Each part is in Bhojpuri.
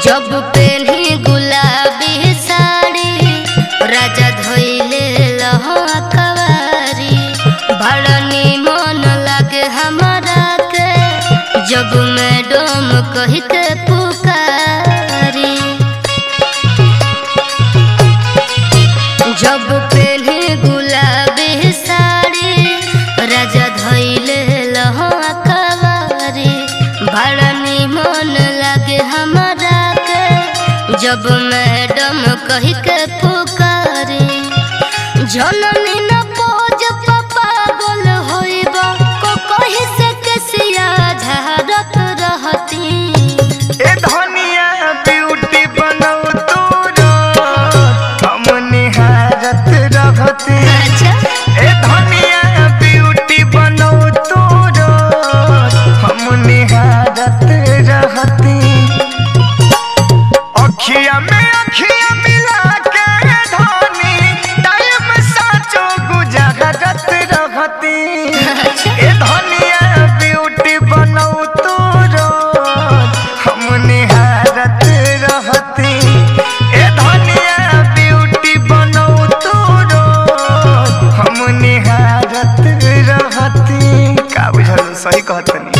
जब पेन्ही गुलाबी साड़ी राजा धोइले लहवा कवारी बड़ा निमन लागे हमारा के जब मैडम कही के पुकारी जब पेन्ही गुलाबी साड़ी राजा धोइले लहवा कवारी बड़ा निमन लागे हमारा के जब मैडम कही के पुकारी जननी न पोज पापा गोल होइब को कही से केसिया झारत रहती ए धनिया ब्यूटी बनौ तोरो हम निहारत रहती अच्छा ए धनिया ब्यूटी बनौ तोरो हम निहारत रहती अखिया में अखिया मिला के धनी टाइम साचो गुजारत रहती ए धनिया ब्यूटी बनौ तोरो हम निहारत रहती ए धनिया ब्यूटी बनौ तोरो हम निहारत रहती का बुझल सही कहतनी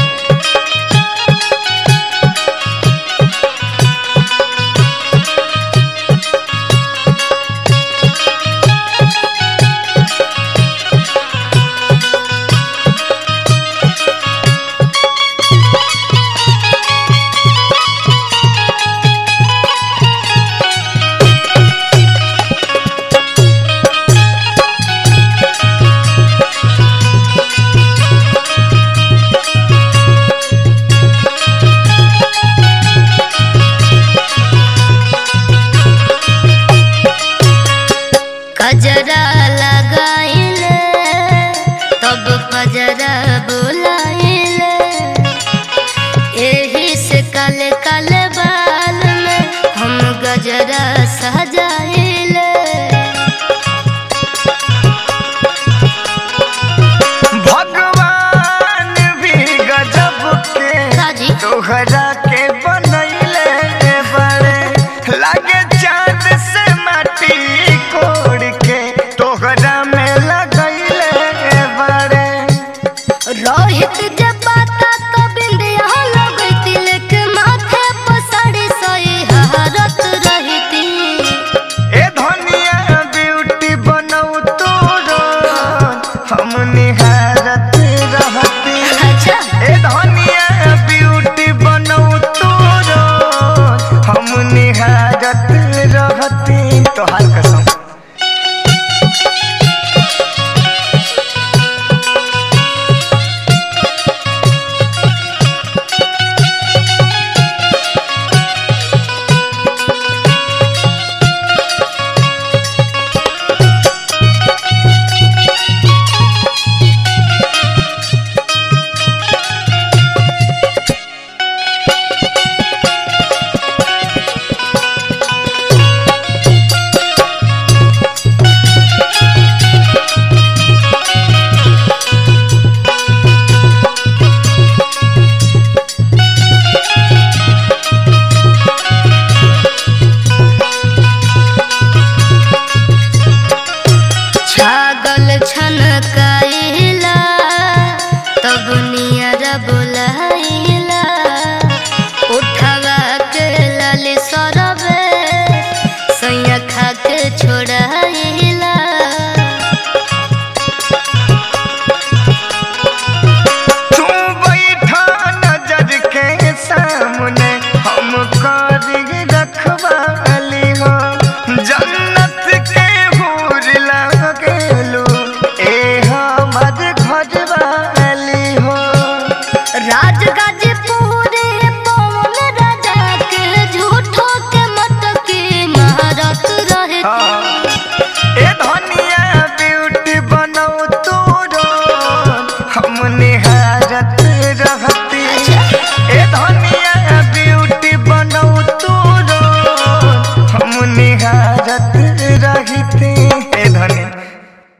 कजरा लगाइले तब कजरा बुलाइले एही से काले काले बाल में हम गजरा सजाइले भगवान भी गजब के काजी तोहरा के बनैले बड़े लागे चांद से माटी कोड़ के तोहरा में लगैले बड़े रोहित जब बाता तो बिंदिया लगैती लेके माथे पर साड़ी सही हरत रहती ए धनिया ब्यूटी बनौ तोरो हम निहारत रहती अच्छा ए धनिया ब्यूटी बनौ तोरो हम निहारत रहती तोहार कसम छागल छनकाइला तब नियर बुलाइला उठवा के लाली सरबे सैया खा के छोड़ाइला तू बैठा नजर के सामने हम कर रखवा